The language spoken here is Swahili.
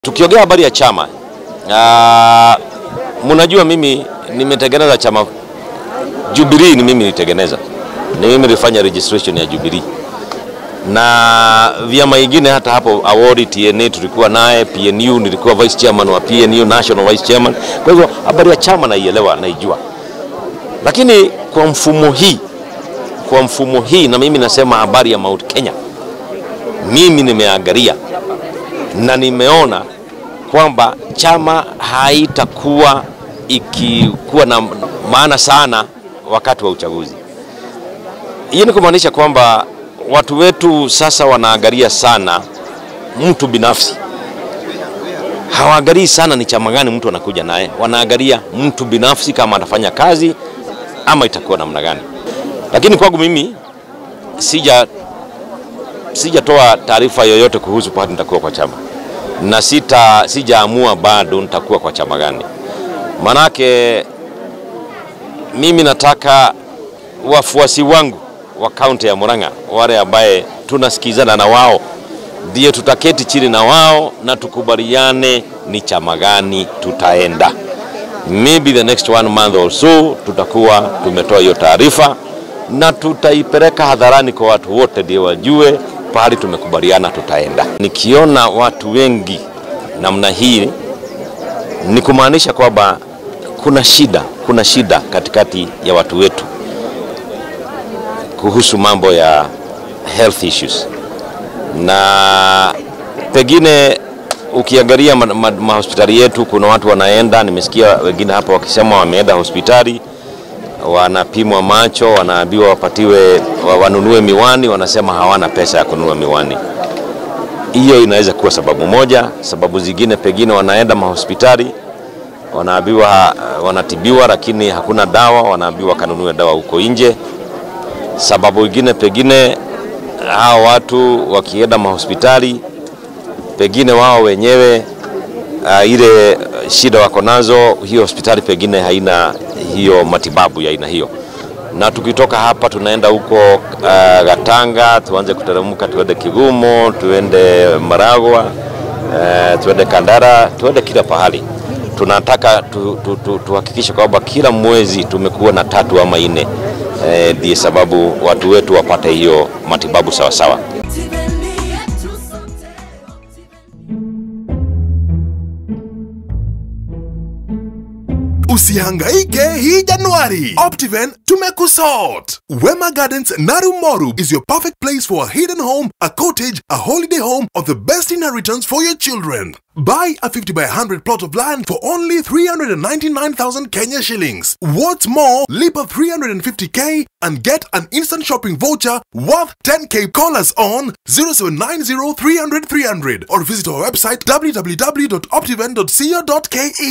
Tukiongea habari ya chama uh, mnajua mimi nimetengeneza chama Jubilee, ni mimi nilitengeneza, ni mimi nilifanya registration ya Jubilee na vyama ingine hata hapo award TNA tulikuwa naye, PNU nilikuwa vice chairman wa PNU, national vice chairman. Kwa hivyo habari ya chama naielewa, naijua, lakini kwa mfumo hii, kwa mfumo hii, na mimi nasema habari ya Mount Kenya, mimi nimeangalia na nimeona kwamba chama haitakuwa ikikuwa na maana sana wakati wa uchaguzi. Hii ni kumaanisha kwamba watu wetu sasa wanaangalia sana mtu binafsi, hawaangalii sana ni chama gani mtu anakuja naye, wanaangalia mtu binafsi, kama atafanya kazi ama itakuwa namna gani. Lakini kwangu mimi sija sijatoa taarifa yoyote kuhusu pahali nitakuwa kwa chama na sita sijaamua bado nitakuwa kwa chama gani. Manake mimi nataka wafuasi wangu wa kaunti ya Murang'a, wale ambaye tunasikizana na wao, ndio tutaketi chini na wao na tukubaliane ni chama gani tutaenda. Maybe the next one month or so tutakuwa tumetoa hiyo taarifa na tutaipeleka hadharani kwa watu wote, ndio wajue pahali tumekubaliana tutaenda. Nikiona watu wengi namna hii, ni kumaanisha kwamba kuna shida, kuna shida katikati ya watu wetu kuhusu mambo ya health issues, na pengine ukiangalia mahospitali ma, ma yetu kuna watu wanaenda, nimesikia wengine hapa wakisema wameenda hospitali wanapimwa macho, wanaambiwa wapatiwe wanunue miwani, wanasema hawana pesa ya kununua miwani. Hiyo inaweza kuwa sababu moja. Sababu zingine pengine wanaenda mahospitali, wanaambiwa wanatibiwa, lakini hakuna dawa, wanaambiwa kanunue dawa huko nje. Sababu ingine pengine hao watu wakienda mahospitali, pengine wao wenyewe uh, ile shida wako nazo, hiyo hospitali pengine haina hiyo matibabu ya aina hiyo, na tukitoka hapa tunaenda huko uh, Gatanga, tuanze kuteremka, tuende Kigumo, tuende Maragwa, uh, tuende Kandara, tuende kila pahali. Tunataka tuhakikishe tu, tu, kwamba kila mwezi tumekuwa na tatu ama nne, ndiye uh, sababu watu wetu wapate hiyo matibabu sawasawa sawa. Usihangaike hii Januari. Optiven tumekusort. Wema Gardens Narumoru is your perfect place for a hidden home, a cottage, a holiday home, or the best inheritance for your children. Buy a 50 by 100 plot of land for only 399,000 Kenya shillings. What's more, leap up 350k and get an instant shopping voucher worth 10k. Call us on 0790 300 300 or visit our website www.optiven.co.ke.